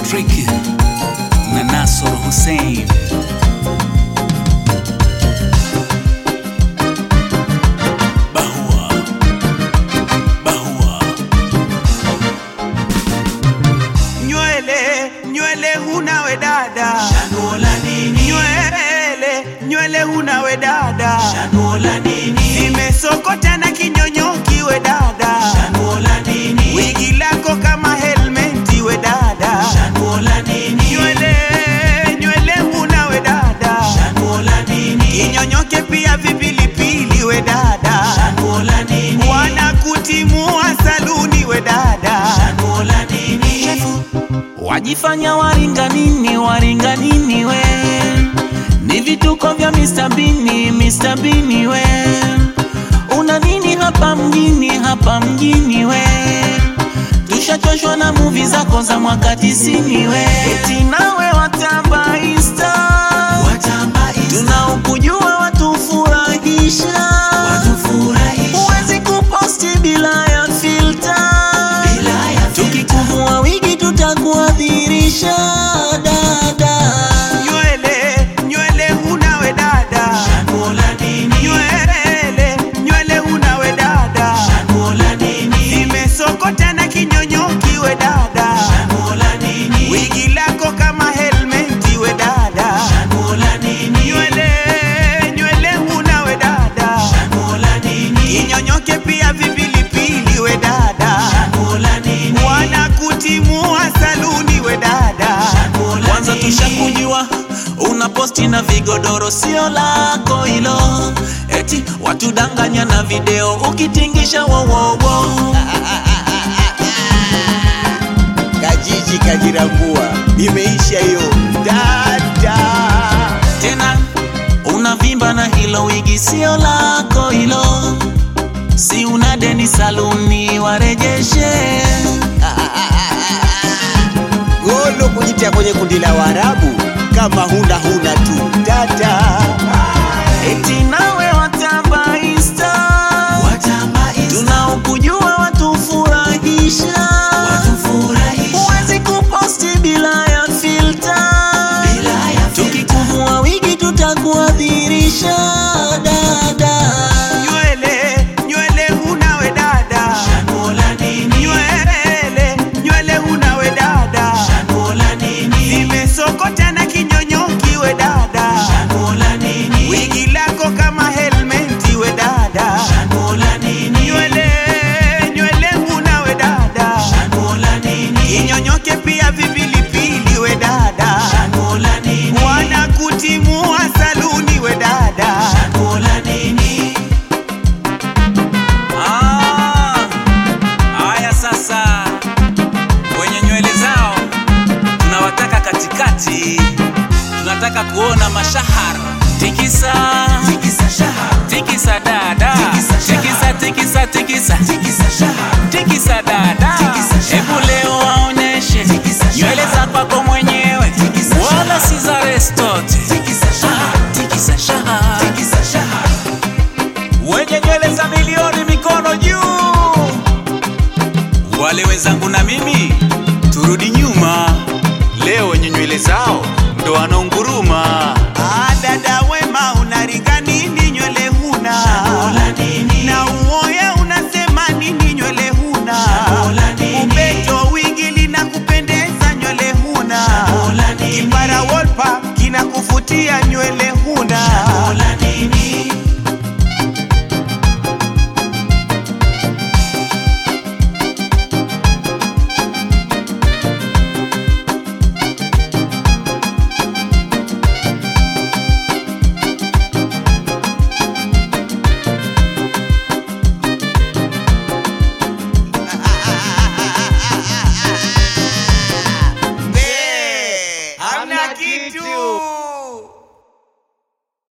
Patrick na Nasor Hussein. Bahua, Bahua. nywele nywele huna we dada Chanuo la nini? nywele nywele huna we dada Chanuo la nini? nimesokota na kinyonyoki we dada Chanuo la nini? wigi lako kama helmeti we dada Chanuo la nini? nywele nywele huna we dada Chanuo la nini? kinyonyoke pia vipilipili we dada Chanuo la nini? wanakutimua saluni we dada Chanuo la nini? Wajifanya waringa nini, waringa nini we? Ni vituko vya Mr. Bini, Mr. Bini we. Una nini hapa mjini, hapa mjini we? Tushachoshwa na muvi zako za mwaka tisini we. Eti nawe watamba insta, Watamba Insta, tunaokujua watufurahisha. watufurahisha. Huwezi kuposti bila ya filter. Bila ya filter. Tukikuvua wigi tutakuadhirisha dada. nywele nywele huna we dada Chanuo la nini? nywele nywele huna we dada Chanuo la nini? nimesokota na kinyonyoki we dada Chanuo la nini? wigi lako kama helmeti we dada Chanuo la nini? nywele nywele huna we dada Chanuo la nini? kinyonyoke pia vipilipili we dada Chanuo la nini? wanakutimua saluni we dada Chanuo la Kwanza nini? tushakujua una posti na vigodoro sio lako hilo, eti watudanganya na video ukitingisha wowowo. Kajiji kajirambua, imeisha hiyo dada. Tena unavimba na hilo wigi sio lako hilo, si una deni saluni warejeshe. Golo kujitia kwenye kundi la Waarabu, kama huna huna tu dada. Eti nawe watamba insta, Watamba Insta, tunaokujua watufurahisha. watufurahisha. Huwezi kuposti bila ya filter. Bila ya filter. Tukikuvua wigi tutakuadhirisha dada. nywele nywele huna we dada Chanuo la nini? nywele nywele huna we dada Chanuo la nini? nimesokota na kinyonyoki we dada Chanuo la nini? wigi lako kama helmeti we dada Chanuo la nini? nywele nywele huna we dada Chanuo la nini? kinyonyoke pia vipilipili we dada Chanuo la nini? wanakutimua saluni we dada Chanuo la nini? Ah, haya sasa, wenye nywele zao tunawataka katikati, tunataka kuona mashahara. Tikisa, Tikisa shahara, tikisa dada, Tikisa shahara. tikisa, tikisa, tikisa, tikisa shahara. tikisa dada. Tikisa shahara. Hebu leo waoneshe Tikisa shahara. nywele za kwako mwenyewe, Tikisa wala shahara. si za restote. Tikisa shahara, Tikisa shahara. tikisa shahara. wenye nywele za milioni mikono juu. Wale wenzangu na mimi turudi nyuma, leo wenye nywele zao ndo wanaunguruma. Ah, dada wema unaringa nini nywele huna Chanuo la nini?